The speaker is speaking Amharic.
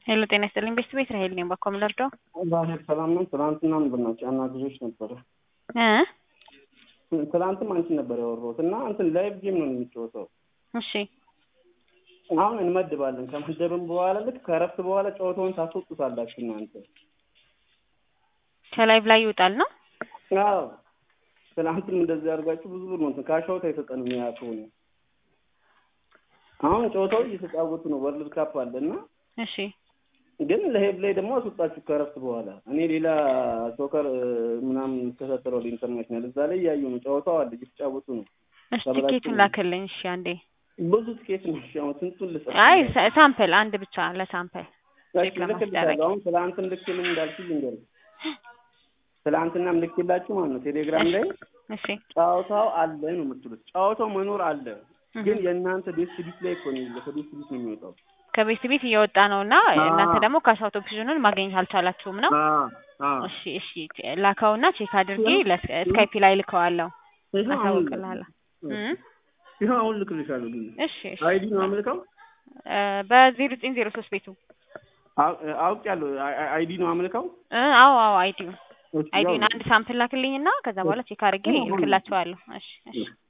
ሄሎ ጤና ይስጥልኝ ቤስት ቤት ራሄል ነኝ። ባኮ ምለርደው ዛሬ ሰላም ነው። ትናንትና ብናቸው አናግዞች ነበረ። እ ትናንትም አንቺ ነበር ያወራሁት እና እንትን ላይቭ ጌም ነው የሚጫወተው። እሺ አሁን እንመድባለን። ከመደብም በኋላ ልክ ከረፍት በኋላ ጨዋታውን ታስወጡታላችሁ እናንተ። ከላይቭ ላይ ይወጣል ነው። አዎ ትናንትም እንደዚህ አድርጋችሁ ብዙ ብር ነው እንትን ካሻውት አይሰጠንም። ያ ከሆነ አሁን ጨዋታው እየተጫወቱ ነው። ወርልድ ካፕ አለ እና እሺ ግን ለሄብ ላይ ደግሞ አስወጣችሁ ከረፍት በኋላ። እኔ ሌላ ሶከር ምናምን ተሰጥረው ኢንተርናሽናል እዛ ላይ እያዩ ነው። ጨዋታው አለ እየተጫወቱ ነው። እሺ ቲኬቱን ላክልኝ። እሺ አንዴ ብዙ ትኬት ነው። እሺ አሁን ስንቱን ልጽፍ? አይ ሳ- ሳምፕል አንድ ብቻ ለሳምፕል እሺ ቼክ ለማስደረግ ልክልሻለሁ። አሁን ትላንትም ልክልኝ እንዳልኩኝ ልንገርሽ። ትላንትናም ልክላችሁ ማለት ነው ቴሌግራም ላይ እሺ ጨዋታው አለ ነው የምትሉት። ጨዋታው መኖር አለ ግን እህ። የእናንተ ዴስክ ቢት ላይ እኮ ነው የሚለው። ከዴስክ ቢት ነው የሚወጣው። ከቤት ቤት እየወጣ ነው እና አዎ። እናንተ ደግሞ ካሻውት ኦፕሽኑን ማግኘት አልቻላችሁም ነው። አዎ አዎ እሺ እሺ ላከውና ቼክ አድርጌ ይኸው- ለስካይፒ ላይ ልከዋለሁ ይኸው አሁን አሳውቅልሃለሁ። እ? ይኸው አሁን ልክልሻለሁ። ግን እሺ እሺ አይዲ ነው አምልከው በዜሮ ዘጠኝ ዜሮ ሶስት ቤቱ አውቄያለሁ። አይዲ ነው አምልከው እ አዎ አዎ አይዲው እሺ፣ አይዲውን ያው- አንድ ሳምፕል ላክልኝና ከዛ በኋላ ቼክ አድርጌ አሁን- ልክላቸዋለሁ። እሺ እሺ